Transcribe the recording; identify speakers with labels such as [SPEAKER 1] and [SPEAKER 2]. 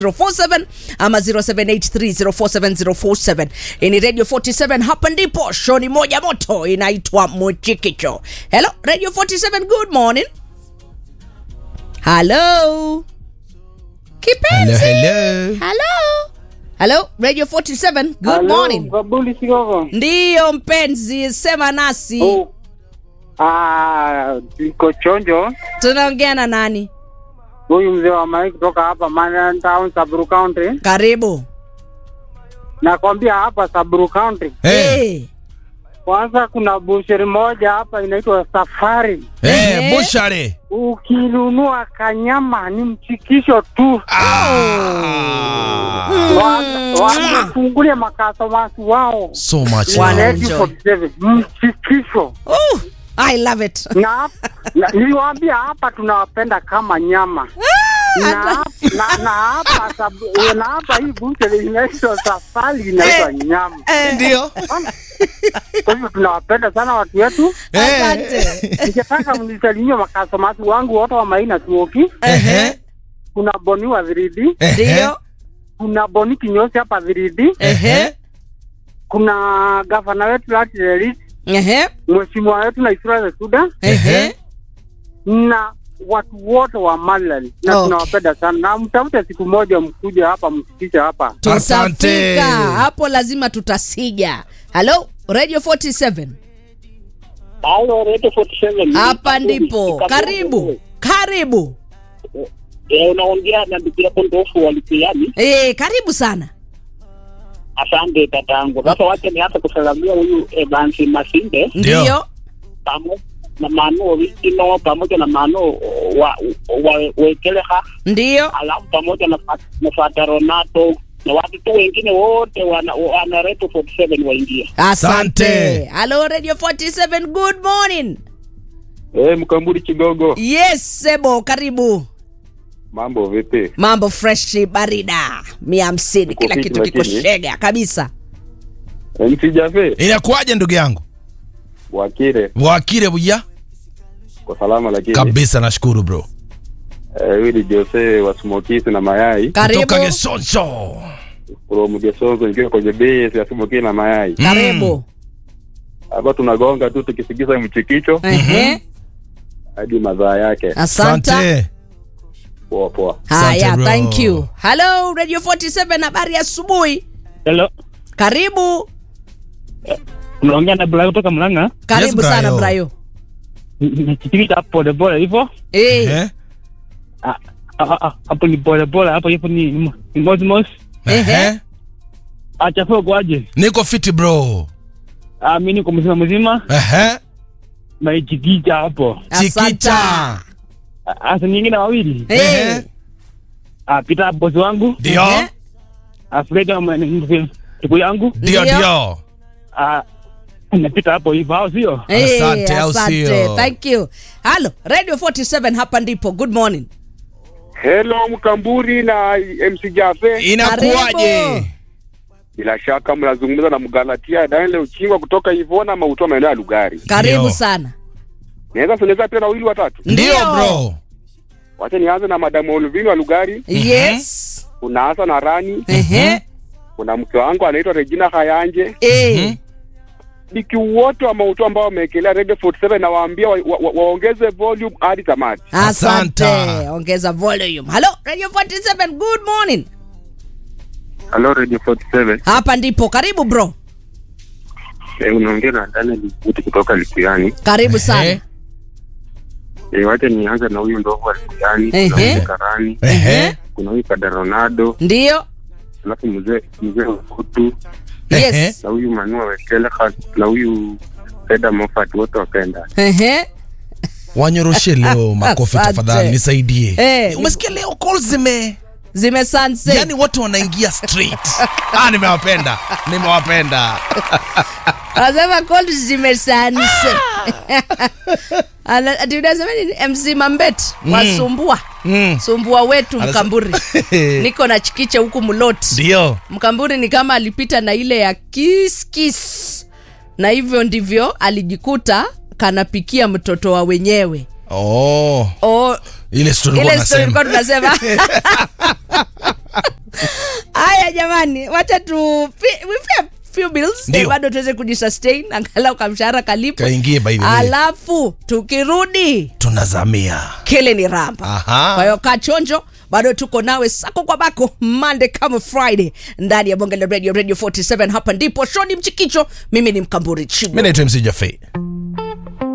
[SPEAKER 1] 047 ama 0783047047 ni radio 47 hapa ndipo shoni moja moto inaitwa mchikicho hello radio 47 good morning hello kipenzi
[SPEAKER 2] hello.
[SPEAKER 1] hello hello radio 47 good
[SPEAKER 3] Halo,
[SPEAKER 1] morning
[SPEAKER 3] Babuli Sigogo.
[SPEAKER 1] ndiyo mpenzi sema nasi
[SPEAKER 3] Oh. Ah, niko chonjo.
[SPEAKER 1] tunaongea na nani
[SPEAKER 3] Huyu mzee wa Mai kutoka hapa Manian Town, Saburu County.
[SPEAKER 1] karibu
[SPEAKER 3] Nakwambia hapa Saburu County.
[SPEAKER 2] Eh,
[SPEAKER 1] Eh,
[SPEAKER 3] Kwanza kuna busheri moja hapa inaitwa Safari.
[SPEAKER 2] eh,
[SPEAKER 1] Eh.
[SPEAKER 2] bushare.
[SPEAKER 3] Ukinunua kanyama ni mchikisho tu.
[SPEAKER 2] Ah.
[SPEAKER 3] Wa- Wamefungulia makastomasi wao.
[SPEAKER 2] So much
[SPEAKER 1] Wow.
[SPEAKER 2] love.
[SPEAKER 3] Waneti 47 mchikisho.
[SPEAKER 1] oh, i love it
[SPEAKER 3] na, hap- na niliwaambia hapa tunawapenda kama nyama na, hap- na, na hapa sab- na hapa hii buche inaitwa safari inaitwa nyama
[SPEAKER 2] Ndio.
[SPEAKER 3] kwa hivyo tunawapenda sana watu wetu
[SPEAKER 1] asante
[SPEAKER 3] ningetaka mnisalimie makastomasi wangu wote wa maina tuoki
[SPEAKER 2] Ehe.
[SPEAKER 3] kuna boni wa viridi
[SPEAKER 2] Ehe.
[SPEAKER 1] ndio
[SPEAKER 3] kuna boni kinyosi hapa viridi
[SPEAKER 2] Ehe.
[SPEAKER 3] kuna gavana wetu latirelis
[SPEAKER 1] ehe
[SPEAKER 3] mheshimiwa wetu na Israel Suda
[SPEAKER 1] ehe
[SPEAKER 3] na watu wote wa Malali na
[SPEAKER 1] Okay.
[SPEAKER 3] tunawapenda sana na mtafute siku moja mkuja hapa msikishe hapa.
[SPEAKER 2] Asante.
[SPEAKER 1] tutafika hapo lazima tutasija halo radio 47
[SPEAKER 4] Halo, Radio 47.
[SPEAKER 1] hapa ndipo
[SPEAKER 4] Karibu.
[SPEAKER 1] karibu karibu
[SPEAKER 4] Eh, unaongea na ndugu yako ndofu walipiani.
[SPEAKER 1] eh karibu sana
[SPEAKER 4] Asante tatangu. Sasa wacha nianze kusalamia huyu Evans Masinde
[SPEAKER 2] Ndio.
[SPEAKER 1] ndio
[SPEAKER 4] pamoja na Manu Wikino pamoja na Manu wa, wa Wekeleha
[SPEAKER 1] ndio
[SPEAKER 4] alafu pamoja na, Fa- na Fata Ronato na watu tu wengine wote wana, wana Radio 47 waingia.
[SPEAKER 1] asante
[SPEAKER 2] Asante.
[SPEAKER 1] halo radio 47 good morning
[SPEAKER 5] Eh, Mkamburi Kigogo,
[SPEAKER 1] yes sebo karibu
[SPEAKER 5] mambo vipi?
[SPEAKER 1] mambo freshi barida mia hamsini
[SPEAKER 5] Uko
[SPEAKER 1] kila
[SPEAKER 5] fiti
[SPEAKER 1] kitu kiko
[SPEAKER 5] lakini?
[SPEAKER 1] shega kabisa
[SPEAKER 5] MC Jafe
[SPEAKER 2] Inakuwaje ndugu yangu?
[SPEAKER 5] Wakire
[SPEAKER 2] Wakire buya?
[SPEAKER 5] kwa salama, lakini
[SPEAKER 2] Kabisa nashukuru bro.
[SPEAKER 5] eh, huyu ni Jose wa Smokisi na mayai
[SPEAKER 1] karibu
[SPEAKER 2] Kutoka Gesonso.
[SPEAKER 5] from Gesonzo, nikiwa kwenye base ya Smokisi na mayai
[SPEAKER 1] karibu
[SPEAKER 5] hapa. Tunagonga tu tukisikiza mchikicho
[SPEAKER 1] Ehe.
[SPEAKER 5] hadi madhaa yake.
[SPEAKER 1] asante
[SPEAKER 2] Asante.
[SPEAKER 5] Poa poa.
[SPEAKER 1] haya
[SPEAKER 2] Asante, bro.
[SPEAKER 1] thank you hello radio 47 habari ya asubuhi
[SPEAKER 4] Hello.
[SPEAKER 1] karibu
[SPEAKER 4] Unaongea na Bula kutoka Mlanga.
[SPEAKER 1] karibu
[SPEAKER 2] Yes,
[SPEAKER 1] sana
[SPEAKER 2] Brayo.
[SPEAKER 1] brayo
[SPEAKER 4] Nikitikita hapo pole pole hivyo.
[SPEAKER 1] eh
[SPEAKER 2] Eh?
[SPEAKER 4] Ah, ah, ah, hapo ni pole pole hapo hapo ni ni Mosmos.
[SPEAKER 2] Ehe.
[SPEAKER 4] Achafua kwaje?
[SPEAKER 2] Niko fiti bro.
[SPEAKER 4] Ah, mimi niko mzima mzima.
[SPEAKER 2] Ehe.
[SPEAKER 4] Naijikija hapo.
[SPEAKER 1] asante
[SPEAKER 2] Chikicha.
[SPEAKER 4] Asa nyingine wawili.
[SPEAKER 1] eh
[SPEAKER 2] Ehe.
[SPEAKER 4] Ah, Pita bosi wangu.
[SPEAKER 2] Ndio.
[SPEAKER 1] Ehe.
[SPEAKER 4] Ah, Freda ndugu yangu.
[SPEAKER 2] Ndio
[SPEAKER 1] Ndio.
[SPEAKER 2] ndio.
[SPEAKER 4] Ah, napita hapo hivyo au sio?
[SPEAKER 1] Eh,
[SPEAKER 2] Asante, au
[SPEAKER 1] asante
[SPEAKER 2] sio?
[SPEAKER 1] thank you halo radio 47 hapa ndipo good morning
[SPEAKER 5] Hello Mkamburi na MC Jafe,
[SPEAKER 2] Inakuwaje?
[SPEAKER 1] Karibu.
[SPEAKER 5] bila shaka mnazungumza na Mgalatia Daniel Uchingwa kutoka Ivona Mautoa, maeneo ya Lugari.
[SPEAKER 1] karibu
[SPEAKER 2] Ndio.
[SPEAKER 1] sana
[SPEAKER 5] Naweza sogeza pia na wawili watatu.
[SPEAKER 2] Ndio bro.
[SPEAKER 5] Wacha nianze na Madamu Olvino wa Lugari,
[SPEAKER 1] yes
[SPEAKER 5] kuna Hasa na Rani,
[SPEAKER 1] ehe
[SPEAKER 5] kuna mke wangu anaitwa Regina Hayanje,
[SPEAKER 1] eh
[SPEAKER 5] biki wote wa mauto ambao wameekelea Radio 47 na waambia wa, wa, wa, waongeze volume hadi tamati.
[SPEAKER 1] asante
[SPEAKER 2] Asante.
[SPEAKER 1] ongeza volume halo radio 47 good morning
[SPEAKER 5] Hello Radio 47.
[SPEAKER 1] hapa ndipo karibu bro
[SPEAKER 5] Eh, unaongea na Daniel Kuti kutoka Likuyani.
[SPEAKER 1] karibu sana
[SPEAKER 2] Ehe.
[SPEAKER 5] Eh, wacha nianze na huyu ndovu wa Likuyani,
[SPEAKER 1] Ehe.
[SPEAKER 5] kuna huyu Karani,
[SPEAKER 2] Ehe.
[SPEAKER 5] kuna huyu Kada Ronaldo,
[SPEAKER 1] ndio
[SPEAKER 5] alafu mzee mzee Ukutu
[SPEAKER 1] yes
[SPEAKER 2] Ehe.
[SPEAKER 5] na huyu Manua Wekeleha na huyu Feda Moffat wote wakaenda.
[SPEAKER 1] ehe
[SPEAKER 2] Wanyoroshe leo makofi
[SPEAKER 1] Asante.
[SPEAKER 2] tafadhali nisaidie.
[SPEAKER 1] Eh.
[SPEAKER 2] Umesikia leo calls zime
[SPEAKER 1] zime sunset
[SPEAKER 2] yani wote wanaingia straight. ah, nimewapenda. Nimewapenda.
[SPEAKER 1] anasema call zime sunset Ana- ati unasema nini mc mambet wasumbua
[SPEAKER 2] Mm.
[SPEAKER 1] sumbua wetu
[SPEAKER 2] Anasa-
[SPEAKER 1] mkamburi niko na chikiche huku mlot
[SPEAKER 2] Ndio.
[SPEAKER 1] mkamburi ni kama alipita na ile ya kiss kiss na hivyo ndivyo alijikuta kanapikia mtoto wa wenyewe
[SPEAKER 2] Oh.
[SPEAKER 1] oh,
[SPEAKER 2] Ile story
[SPEAKER 1] ile
[SPEAKER 2] ulikuwa
[SPEAKER 1] story
[SPEAKER 2] unasema.
[SPEAKER 1] tulikuwa tunasema haya jamani wacha tu pi- we pay a few bills
[SPEAKER 2] Ndio.
[SPEAKER 1] eh, bado tuweze kujisustain angalau kamshahara kalipo
[SPEAKER 2] Kaingie by the way.
[SPEAKER 1] alafu tukirudi
[SPEAKER 2] tunazamia
[SPEAKER 1] kile ni ramba
[SPEAKER 2] Aha.
[SPEAKER 1] kwa hiyo kaa chonjo bado tuko nawe sako kwa bako monday kama friday ndani ya bonge la radio radio 47 hapa ndipo shoni mchikicho mimi ni mkamburi chigo
[SPEAKER 2] mi naitwa mc Jaffe.